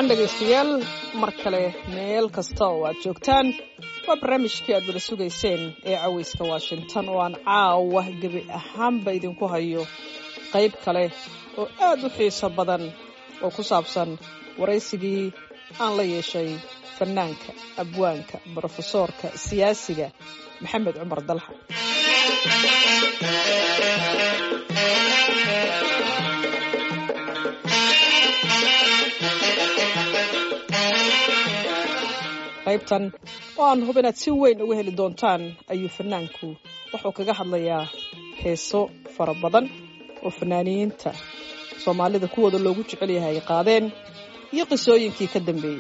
wacan dhegaystayaal mar kale meel kasta oo aad joogtaan waa barnaamijkii aad wada sugayseen ee cawayska washington oo aan caawa gebi ahaanba idinku hayo qayb kale oo aad u xiiso badan oo ku saabsan waraysigii aan la yeeshay fanaanka abwaanka brofesoorka siyaasiga maxamed cumar dalxa qaybtan oo aan hub inaad si weyn uga heli doontaan ayuu fanaanku wuxuu kaga hadlayaa heeso fara badan oo fanaaniyiinta soomaalida kuwooda loogu jecel yahay ay qaadeen iyo qisooyinkii ka dambeeyey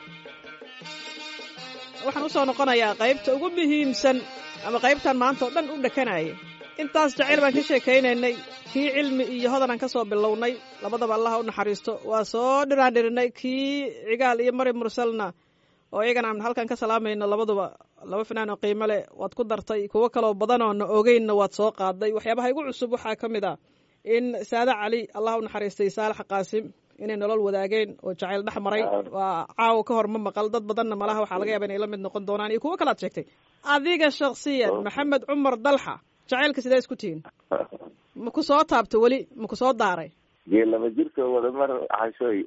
waxaan usoo noqonayaa qaybta ugu muhiimsan ama qaybtan maanta oo dhan u dhakanaya intaas jacayl baan ka sheekaynaynay kii cilmi iyo hodan aan ka soo bilownay labadaba allaha u naxariisto waa soo dhiraandhirinay kii cigaal iyo mari mursalna oo iyagana aan halkan ka salaamayno labaduba laba fanaan oo qiimo leh waad ku dartay kuwo kaloo badanoo na ogeynna waad soo qaaday waxyaabaha igu cusub waxaa ka mid ah in saade cali allah u naxariistay saalax qaasim inay nolol wadaageen oo jacayl dhex maray waa caawa ka hor ma maqal dad badanna malaha waxaa laga yaaba inay la mid noqon doonaan iyo kuwo kalaad sheegtay adiga shaksiyan maxamed cumar dalxa jacaylka sidee isku tihiin ma ku soo taabto weli ma ku soo daaray gee laba jirka wada mar xashooy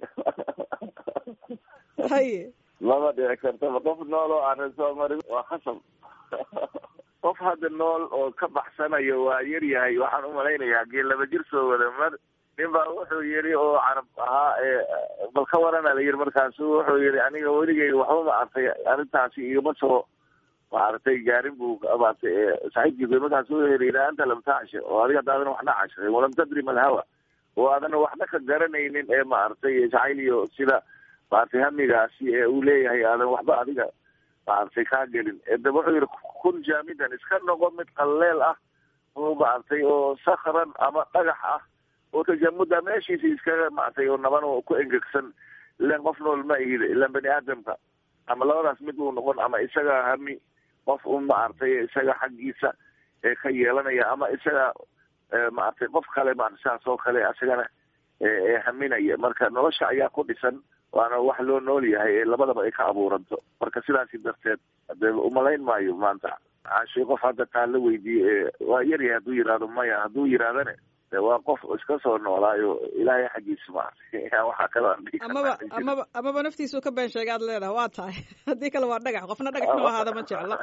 haye lama dhici kartaba qof nool oo aanan soo marin waa khasab qof hadda nool oo ka baxsanayo waa yar yahay waxaan umalaynayaa gee laba jir soo wada mar nin baa wuxuu yidhi oo carab ahaa bal ka warana la yidhi markaasu wuxuu yidhi aniga weligeyga waxba ma artay arrintaasi igama soo maaragtay gaarin buu maartay saaxiibkiisa markaasu wuxuu yidhi ila anta lam tacshe oo adiga hadaadan waxna cashay walam tadri malhawa oo aadan waxna ka garanaynin ee maaragtay jacayl iyo sida maaragtay hamigaasi ee uu leeyahay aadan waxba adiga maaragtay kaa gelin de wuxuu yidhi kun jaamidan iska noqo mid qalleel ah oo maaragtay oo sakran ama dhagax ah oo tajamuda meeshiisa iskaga maaragtay oo naban oo ku engegsan ilan qof nool ma ihid ilan bani aadamka ama labadaas mid uu noqon ama isaga hami qof un maaragtay isaga xaggiisa ee ka yeelanaya ama isaga maaragtay qof kale maarata saas oo kale isagana ee haminaya marka nolosha ayaa ku dhisan waana wax loo nool yahay ee labadaba ay ka abuuranto marka sidaasi darteed de umalayn maayo maanta caashay qof hadda taa la weydiiyey waa yaryahay hadduu yihahdo maya hadduu yidhahdane de waa qof iska soo noolaayo ilaahay xaggiisa maartay waxaa kaloo amaba amaba amaba naftiisuu ka been sheega ad leedahay waa tahay haddii kale waa dhagax qofna dhagax nu ahaada ma jeclo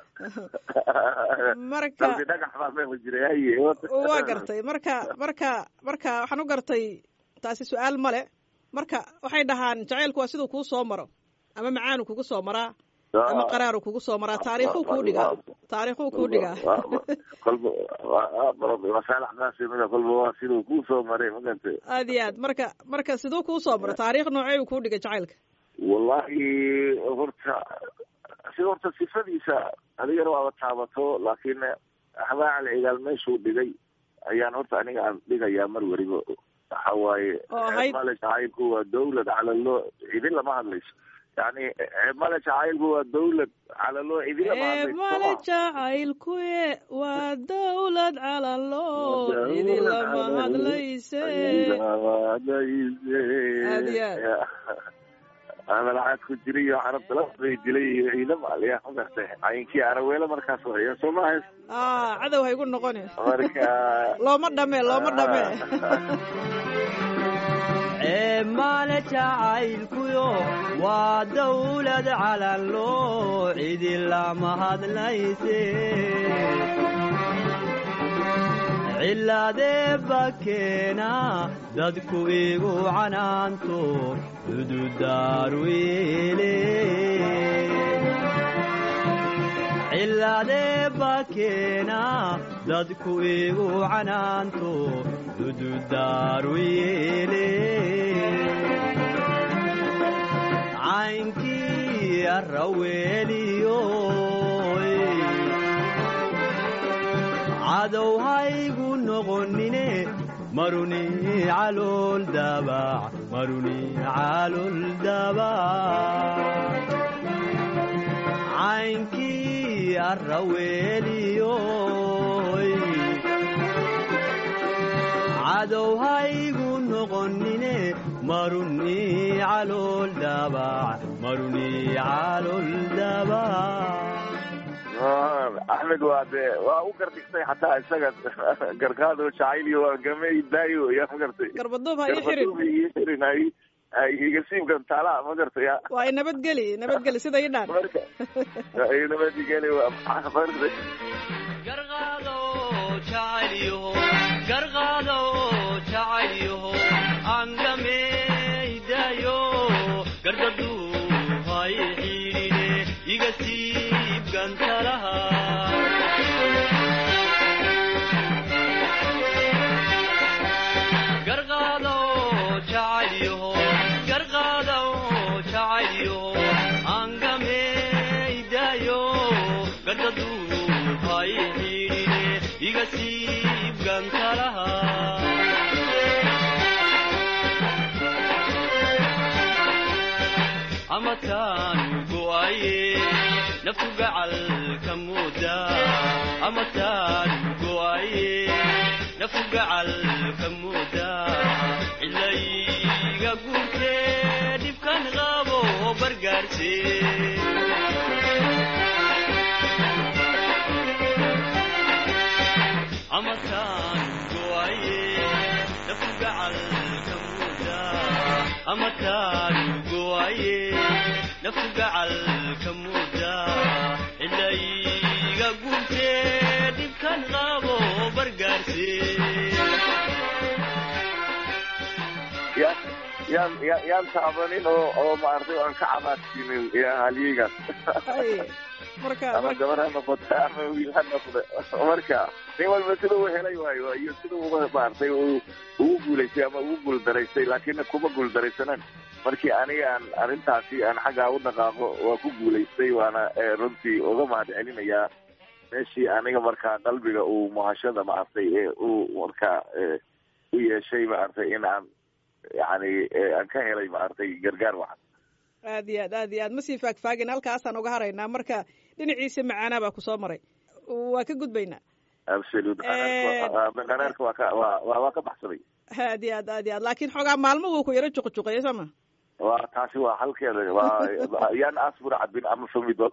marka dhagax baa meema jiray haye waa gartay marka marka marka waxaan u gartay taasi su-aal male marka waxay dhahaan jacaylku waa siduu kuu soo maro ama macaanu kugu soo maraa ama qaraaru kugu soo maraa taariikhuu kuu dhigaa taariikhuu kuu dhigaa kolba masaalax qaasimida kolba waa siduu kuu soo maray maganta aad iyo aad marka marka siduu kuu soo maro taariikh noocey uu kuu dhigay jacaylka wallahi horta si horta sifadiisa adigana waaba taabato laakiin habaacal cigaal meeshuu dhigay ayaan horta aniga aan dhigayaa mar weliba waxa waaye male jacaylku waa dawlad calaloo idin lama hadlayso yani male jacaylku waa dawlad calaloo idin lama hadlayso male jacaylkuye waa dawlad calaloo idin lama hadlayse aad iyo aad amalacaad ku jiray iyo carabta labay dilay iyo ciidam aliya magartay cayinkii araweele markaas waya soo maahays cadow ha igu noqoni marka looma dhame looma dhame male jacaylkuyo waa dawlad calaloo cidi lama hadlayse cilaadee bakeena dadku igu canaanto cududaaruile cilaadee bakeena dadku igu canaanto cududaaruyeele caynkii arraweeliyo cadow haygu noqonine maruni calool dabac maruni calool dabac caynkii arraweeliyoy cadow haygu noqonine maruni calool daabac maruni calool daabac axmed waa dee waa u gardhigtay xataa isaga garkaado jacayliyo waa gamey daayo yaa ma gartay garbaduub ha ii xirin garbaduub ii xirin ay ay igasiibkan taalaa ma gartay ya waa i nabadgeli nabadgeli sida ii dhaan marka ay nabadgeli waa maxaa marka garqaado jacaylyaho garqaado jacaylyaho angameydaayo gardadu hay xiidhine iga siib gantalaha garqaado jacaylyaho garqaado jacaylyaho angameydaayo gardadu hay xiidhine iga siib gantalaha amataan go'aye naftu gacal ka muuda amataan go'aye naftu gacal ka muuda cilayga guurtee dhibkan qabo bargaarse amataan go'aye naftu gacal ka muuda amataan go'aye naftu gacal ka muuda cilayga guurtee dhibkan qabo bargaarse ya yaan ya yaan taabanin oo oo maartay aan ka cabaadsiinin ya halyeygaas Ay, marka ama marka- gabar ha noqota ama wiil ha noqda marka nin walba sida uu helay waayo iyo sida uga maartay uu ugu guulaystay ama ugu guuldaraystay laakiin kuma guuldaraysanan markii aniga aan arrintaasi aan xaggaa u dhaqaaqo waa ku guulaystay waana eh, runtii uga mahad celinayaa meeshii aniga markaa qalbiga uu muhashada maartay ee uu markaa eh, u yeeshay maartay in aan yani eh, aan ka helay maartay gargaar wacan aad iyo aad aad iyo aad ma sii faagfaagin halkaasaan uga haraynaa marka dhinaciisa macaanaa baa kusoo maray waa ka gudbaynaa absolute Eh, qanaarka waa ka waa waa waa ka baxsaday aad iyo aad aad iyo aad laakiin xoogaa maalmuhu ku yaro juqjuqeeya sooma waa taasi waa halkeeda waa yaan asbura cabin ama famidod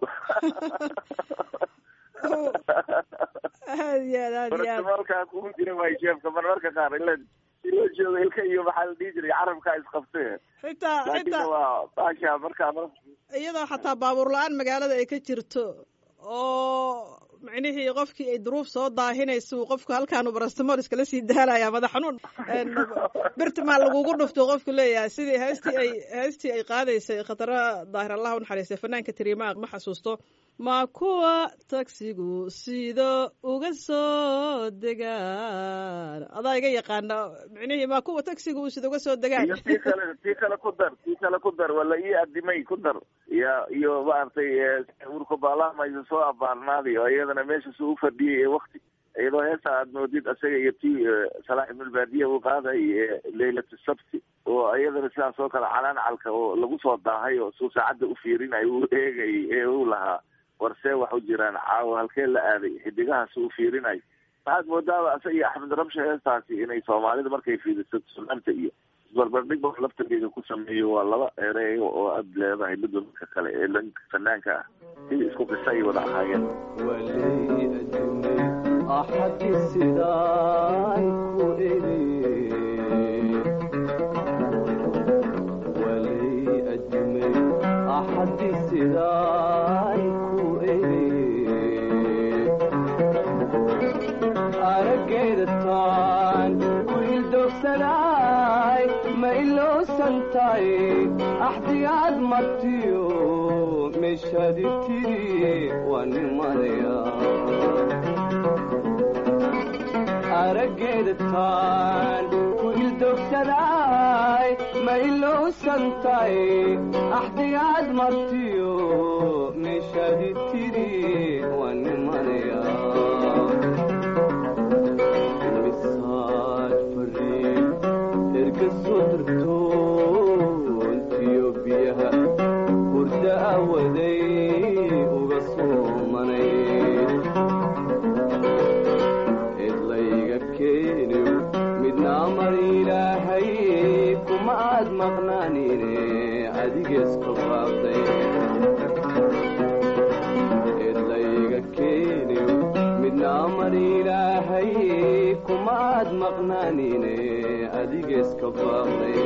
aad iyo aad aad iyo aad marka kugu jira waay sheefka mar marka qaar ila si loo joogo ilka iyo maxaa la dhihi jiray carabkaa isqabtee xitaa laakiin xitaa waa baasha markaa mar iyadoo xataa baabuur la-aan magaalada ay ka jirto oo micnihii qofkii ay duruuf soo daahinaysa uu qofku halkaanu barastamol iskala sii daalaya madax xanuun birtimaa lagugu dhufto qofku leeyahay sidii heestii ay heestii ay qaadaysay khatara daahir allah u naxariistay fanaanka tirimaa ma xasuusto ma kuwa tagsigu sida uga soo degaan adaa iga yaqaana micnihii ma kuwa tagsigu uu sida uga soo degaan iyo tii kale tii kale ku dar tii kale ku dar wala ii adimay ku dar ya iyo maaragtay urka baalamaysa soo abaarnaaday oo iyadana meesha suu u fadhiyay ee wakti iyadoo heesa aad moodid isaga iyo tii salaax ibnulbaadiya uu qaaday leylatu sabti oo iyadana sidaas oo kale calaancalka oo lagu soo daahay oo suu saacadda u fiirinay uu eegay ee uu lahaa warsee wax u jiraan caawa halkee la aaday xidigahaas u fiirinay waxaad moodaaba isaga iyo axmed rabshe heestaasi inay soomaalida markay fiidiso sunaanta iyo isbarbardhig ba laftarkeeda ku sameeyo waa laba ereeyo oo aad leedahay midba midka kale ee lanka fanaanka ah sidii isku qisa ay wada ahaayeen walay adduunye axadki sidaay ku eli walay adduunye axadki sidaay ku eli araggeeda taan ku ildogsanay ma ilowsantahay axdigaad martiyo meeshaadi tiri waa nimanaya araggeeda taan ku ildogsanay ma ilowsantahay axdigaad martiyo meeshaadi tiri waa nimanaya misaad fariin erga soo dirto intiyo biyaha hurda awaday uga soomanay cidlayga keeniw midna amar ilaahay kuma aad maqnaanine adi adigeeska baaqday eedlayga keeniyo midna amar ilaahay kumaad maqnaanine adigeeska baaqday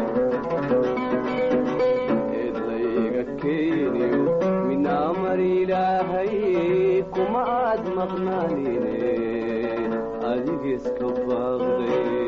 eedlayga keeniyo midna amar ilaahay kuma aad maqnaanine adigeeska baaqday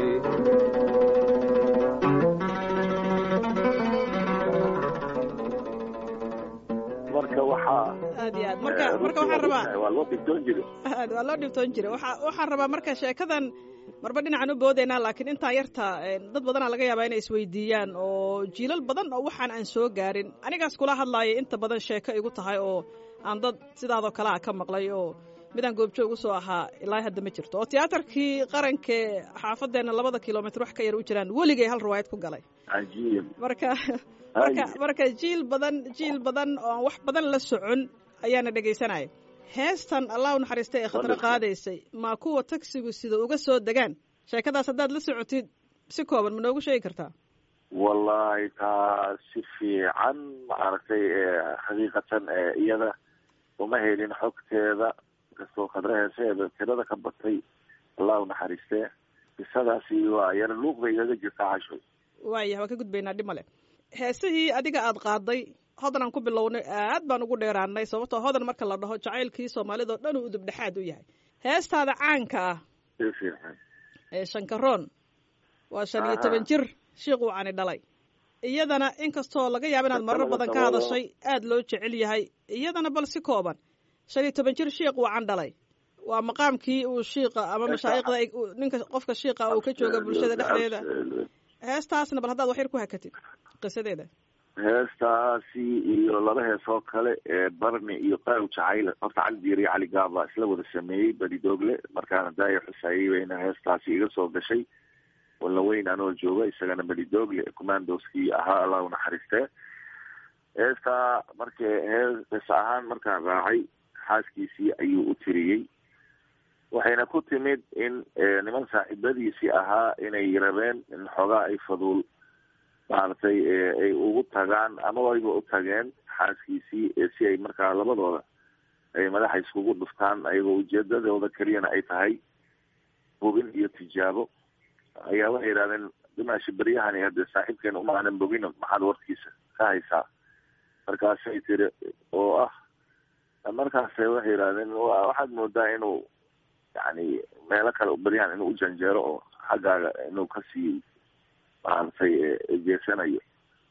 marka waxaa aad iyo aad marka marka waxaan rabaa waa loo dhibtoon jire aad waa loo dhibtoon jira waxa waxaan rabaa marka sheekadan marba dhinacan u boodaynaa laakiin intaa yarta dad badanaa laga yaabaa inay isweydiiyaan oo jiilal badan oo waxaan aan soo gaarin anigaas kula hadlaaya inta badan sheeko igu tahay oo aan dad sidaadoo kale a ka maqlay oo midaan goobjoog usoo ahaa ilaa hadda ma jirto oo tiyaatarkii qarankee xaafadeenna labada kilomitr wax ka yar u jiraan weligay hal riwaayad ku galay cajiib marka marka marka jiil badan jiil badan oo aan wax badan la socon ayaana dhegaysanaya heestan allah u naxariistay ee khadro qaadaysay maa kuwa tagsigu sida uga soo degaan sheekadaas haddaad la socotid si kooban ma noogu sheegi kartaa wallahi taa si fiican maaragtay xaqiiqatan iyada uma helin xogteeda inkastoo khadro heeseeda tirada ka batay allah u naxariistee qisadaasi waa yar luuq bay igaga jirtaa cashoy waayah waan ka gudbaynaa dhib male heesihii adiga aad qaaday hodan aan ku bilownay aad baan ugu dheeraanay sababtoo hodan marka la dhaho jacaylkii soomaalida oo dhan uu udubdhexaad u yahay heestaada caanka ah si fiican ee shankaroon waa shan iyo toban jir shiiquu cani dhalay iyadana inkastoo laga yaaba inaad marar badan ka hadashay aad loo jecel yahay iyadana bal si kooban shan iyo toban jir shiiq uu can dhalay waa maqaamkii uu shiiqa ama mashaayiqda ninka qofka shiiqa uu ka jooga bulshada dhexdeeda heestaasna bal haddaad wax yar ku hakatid qisadeeda heestaasi iyo laba heesoo kale ee barni iyo qaaw jacayl horta cali diir iyo cali gaaba isla wada sameeyey badidogle markaana daaya xusaayey bayna heestaasi iga soo gashay walaweyn anoo jooga isagana badidogle commandoskii ahaa allah u naxariistee heestaa marka hees ahaan markaan raacay xaaskiisii ayuu u tiriyey waxayna ku timid in niman saaxiibadiisii ahaa inay rabeen in xoogaa ay faduul maaragtay ay ugu tagaan ama wayba u tageen xaaskiisii si ay markaa labadooda ay madaxa iskugu dhuftaan ayagoo ujeedadooda keliyana ay tahay bogin iyo tijaabo ayaa waxay yidhahdeen dimaashi beryahani hadee saaxiibkeena uma aanan bogino maxaad warkiisa ka haysaa markaasay tiri oo ah markaase waxay yidhahdeen waxaad moodaa inuu yani meelo kale beryahan inuu ujanjeero oo xaggaaga inuu kasii maaragtay jeesanayo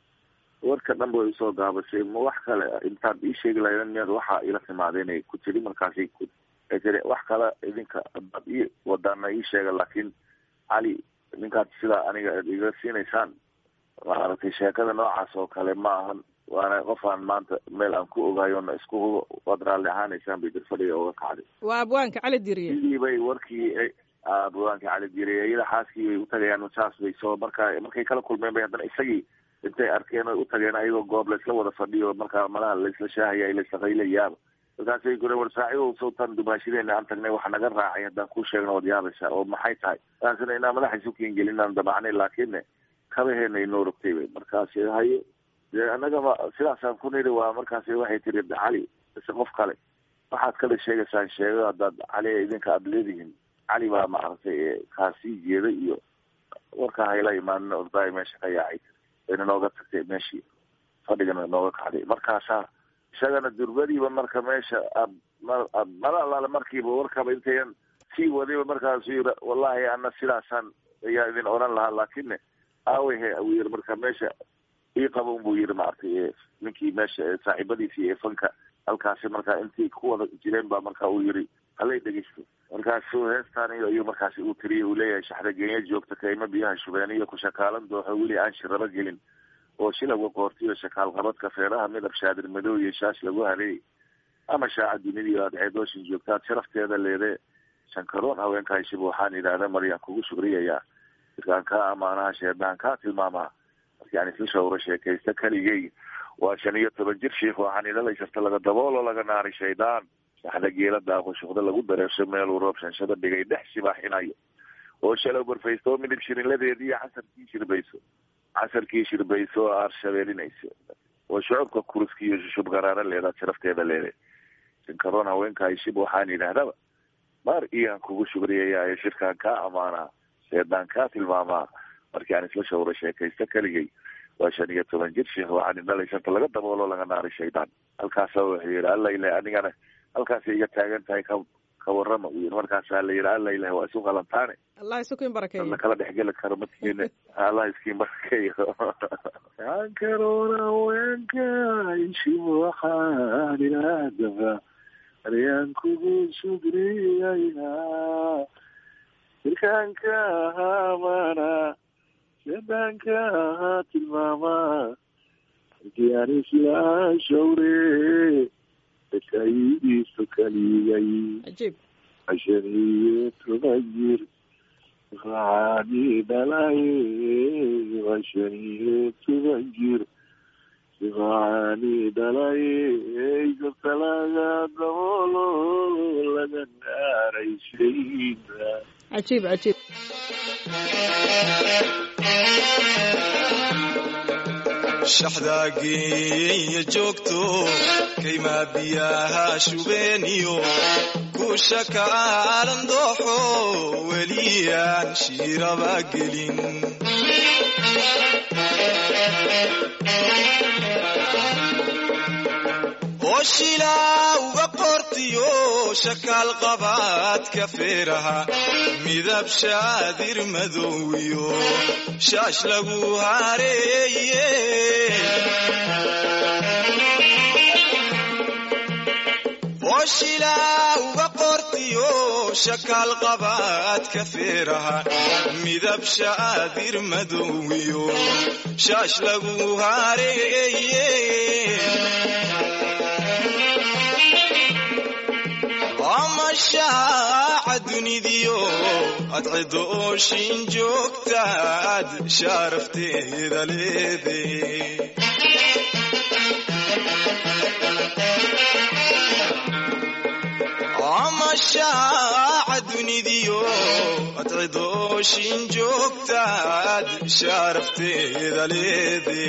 warka dhan ba way usoo gaabashay ma wax kale intaad ii sheegi lahaydeen miyaad waxaa ila timaadeen ay ku tiri markaasay ku ay tiri wax kale idinka adaad ii wadaana ii sheega laakiin cali ninkaad sidaa aniga ad iga siinaysaan maaragtay sheekada noocaas oo kale ma ahan waana qofaan maanta meel aan ku ogaayona isku hubo waad raalli ahaanaysaan bay dirfadhiga oga kacday waa abwaanka cali diriye sidii bay warkii abwaanka cali diriye iyada xaaskii bay utagayaan saas bay soo markaa markay kala kulmeen bay haddana isagii intay arkeen oy utageen ayagoo goob laysla wada fadhiyo markaa malaha laysla shaahaya laysla qaylayaaba markaasay gure war saaxiibow sawtan dumaashadeena aan tagnay waxa naga raacay haddaan kuu sheegna waad yaabaysaa oo maxay tahay taasina inaa madaxa isu keengelin aan damacnay laakiinne kabaheena inoo rogtay bay markaasi haye dee annagaba sidaasaan ku nidhi waa markaasi waxay tiri cali mise qof kale waxaad kale sheegaysaan sheego haddaad cali idinka aada leedihiin cali baa maaragtay kaasii jeeday iyo warkaa hayla imaanin ordaay meesha ka yaacay wayna nooga tagtay meeshii fadhigana nooga kacday markaasaa isagana durbadiiba marka meesha ad mala alaale markiiba warkaba intayan sii wadayba markaasu yiri wallahi ana sidaasaan ayaa idin odhan lahaa laakine aawehe uu yiri marka meesha ii qaba un buu yiri maaragtay ninkii meesha saaxiibadiisii ee fanka halkaasi markaa intii ku wada jireen baa marka uu yiri halay dhegeysto markaasu heestaan ayuu markaasi uu tiriyay uu leeyahay shaxdagenya joogta kayma biyaha shubeen iyo kushakaalan dooxo weli aan shiraba gelin oo shilawga qoortiyo shakaal qabadka feeraha midab shaadir madow iyo shaash lagu hareeyay ama shaaca dunidii aad ceedooshin joogtaad sharafteeda leedee shankaroon haweenka hayshiba waxaan yidhaahda maryaan kugu shugriyayaa irkaan kaa amaanaha sheedaan kaa tilmaamaa markaan isla shawro sheekaysta keligay waa shan iyo toban jir shiikh waxaan idhalaysarta laga daboolo laga naaray shaydaan saxda geela daaqo shuqda lagu dareersho meeluu roob shanshada dhigay dhex sibaaxinayo oo shalow barfaysto oo midhib shirinladeedii casarkii shirbayso casarkii shirbayso oo aar shabeelinayso oo shucubka kuruski iyo shushub garaara leedaa sharafteeda leede shankaroon haweenka shib waxaan yidhaahdaba maar iyaan kugu shugriyaya shirkaan kaa amaanaa sheedaan kaa tilmaamaa markii aan isla shawro sheekaysta keligay waa shan iyo toban jir sheekh waxaan indhalay shanta laga daboolo laga naaray shaydaan halkaasa wuxuu yihi alla ilahi anigana halkaasay iga taagan tahay ka ka warrama u yii markaasaa la yihi alla ilahi waa isu qalantaane allah isukiin barakeeyo la kala dhexgeli karo matiina allah iskiin barakeeyo ankaroona haweenka ishib waxaan ilaadaba aryaan kugu sugriyayaa jirkaanka ahaamana sheedaanka ahaa tilmaamaa markii aan isla shawre dadkaiisu kaliyay cajiib cashan iyo toban jir waxaani dhalay cashan iyo toban jir waxaani dhalay gabta laga daboolo laga naaray shayda cajiib cajiib shaxdaageeya joogto kaymaa biyaha shubeeniyo kuusha kaalan dooxo weliyaan shiiraba gelin oo shilaa uga qortiyo shakaal qabaadka feeraha midab shaadir madowiyo shaash lagu hareeye oo shilaa uga qortiyo shakaal qabaadka feeraha midab shaadir madowiyo shaash lagu hareeye amashaaca dunidiyo adcido ooshin joogtaad shaarafteeda leede amashaaca dunidiyo adcido ooshin joogtaad shaarafteeda leede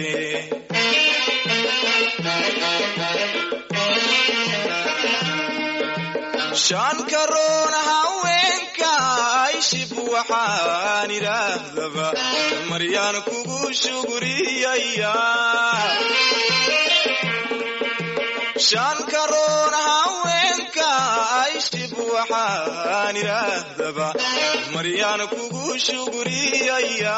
shan karoon haweenka ishib waxaan idhaahdaba maryaan kugu shuguriyaya shan karoon haweenka ishib waxaan idhaahdaba maryaan kugu shuguriyaya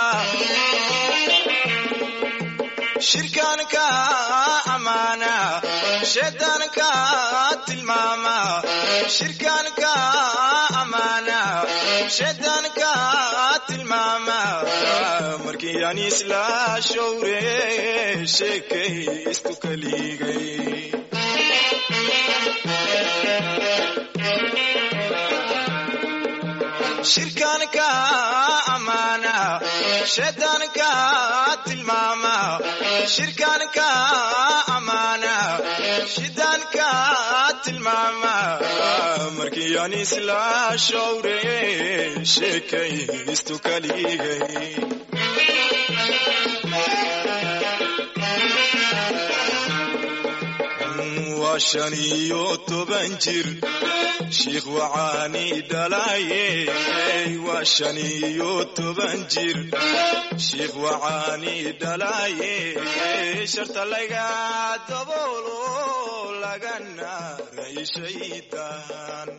shirkaanka amaana sheedaanka tilmaama shirkaanka amaana sheedaanka tilmaama markii aan isla showre sheekaystu kaligay shirkaanka amaana sheedaanka tilmaama shirkaanka amaana shidaanka tilmaama markii aan isla showre sheekaystu kaligay waa shan iyo toban jir shiikh wacaani dhalaye waa shan iyo toban jir shiikh wacaani dhalaye sharta laga daboolo laga naaray shaydaan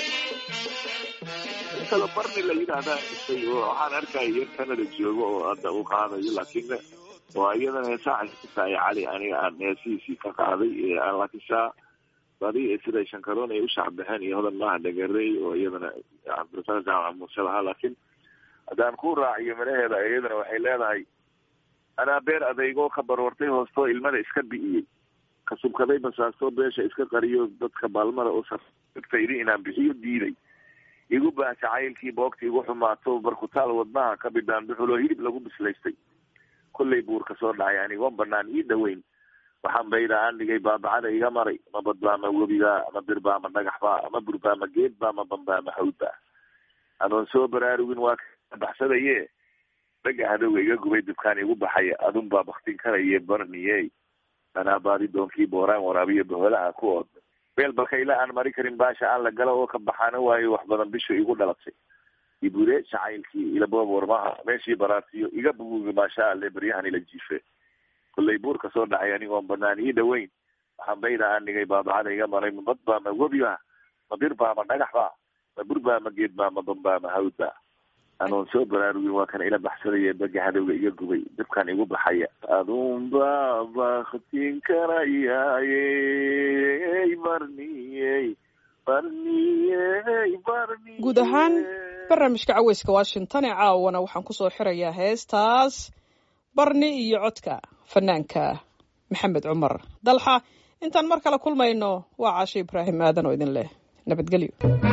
kala barni la yidhaahdaa isay oo waxaan arkaya yar canada joogo oo hadda u qaadayo laakiin waa iyadana heesaa tahay cali aniga aan heesihiisii ka qaaday laakiin saa badi sida shankaroon ay u shacbixeen iyo hodan maaha dhagarey oo iyadana cabdirasaaq jaamaca muuse lahaa laakiin haddaan ku raaciyo manaheeda iyadana waxay leedahay anaa beer adeygoo ka barwartay hoostoo ilmada iska bi'iyey ka subkaday basaastoo beesha iska qariyo dadka baalmada oo sartaydi inaan bixiyo diiday igu baah jacaylkii boogta igu xumaato barkutaal wadnaha ka bidhaan buxuloo hilib lagu bislaystay kollay buurka soo dhacay anigoon banaan ii dhaweyn waxaan bayda aan dhigay baabacada iga maray ma badbaa ma webigaa ma birbaa ma dhagaxbaa ma burbaa ma geedbaa ma bambaa ma hawdbaa adoon soo baraarugin waa ka baxsadaye dhaga hadowga iga gubay dubkaan igu baxay adunbaa baktin karaye barniye anaa baadi doonkii booraan waraabiyo boholaha ku ood meel balkayla aan mari karin baasha aan la galo oo ka baxaana waayo wax badan bisha igu dhalatay ibure jacaylkii ilaboob warmaha meeshii baraartiyo iga bugugi maasha alle baryahan ila jiife kollay buurka soo dhacay anigoon banaan ii dhaweyn waxaan bayda aan dhigay baabacada iga maray ma bad baa ma webi ba ma bir baa ma dhagax ba ma bur baa ma geed baa ma ban baa ma hawd ba anoon soo baraarugin waa kan ila baxsadaya baga hadowga iga gubay dabkan igu baxaya adunba baktin karayaaye barniyey barniyey barniyey guud ahaan barnaamijka caweyska washington ee caawana waxaan kusoo xirayaa heestaas barni iyo codka fanaanka maxamed cumar dalxa intaan mar kale kulmayno waa caashe ibraahim aadan oo idin leh nabadgelyo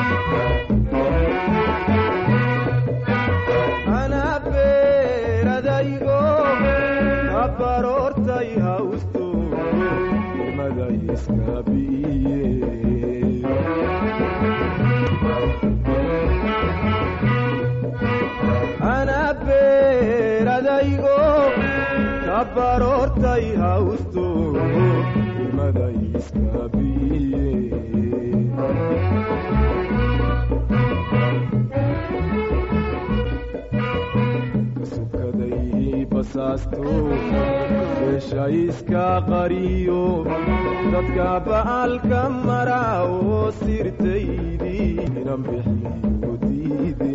anaa beeradaygo kabaroortay hawsto nimaday iska bi'iye anaa beeradaygo kabaroortay hawsto nimaday iska bi'iye kasukaday basaasto beesha iska qariyo dadka ba'alka mara oo sirtaydii inan bixiyo diide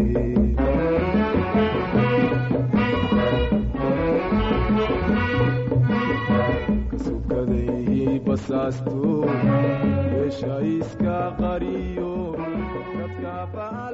kasukaday basaasto beesha iska qariyo dadka ba'al